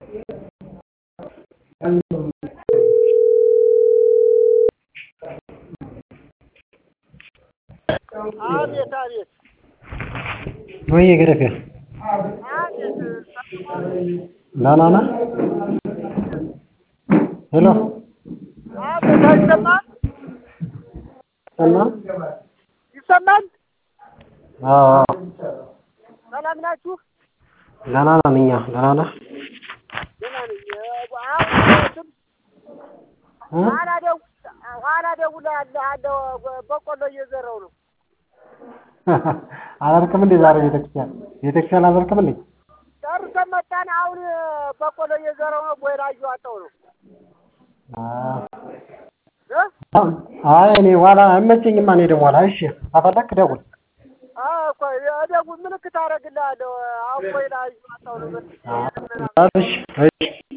አቤት አቤት ወይዬ ገረፌ አቤት ደህና ነህ? ሄሎ አቤት አይሰማም ሰማህ? ይሰማል አዎ አዎ ሰላም ናችሁ ደህና ነን እኛ ደህና ነህ? ደህና ነኝ አሁን ስም እ ኋላ ደው- ኋላ እደውልልሃለሁ በቆሎ እየዘራሁ ነው አላልክም እንዴ ዛሬ ቤተክርስቲያን ቤተክርስቲያን አላልክም እንዴ? ጨርሰን መጣን አሁን በቆሎ እየዘራሁ ነው ቦይላ እየዋጠሁ ነው አ እ አይ እኔ ኋላ አይመቸኝማ እኔ ደግሞ ኋላ እሺ ከፈለክ ደውል እኮ እደውል ምልክት አደርግልሃለሁ አሁን ቦይላ እየዋጠሁ ነው እሺ እሺ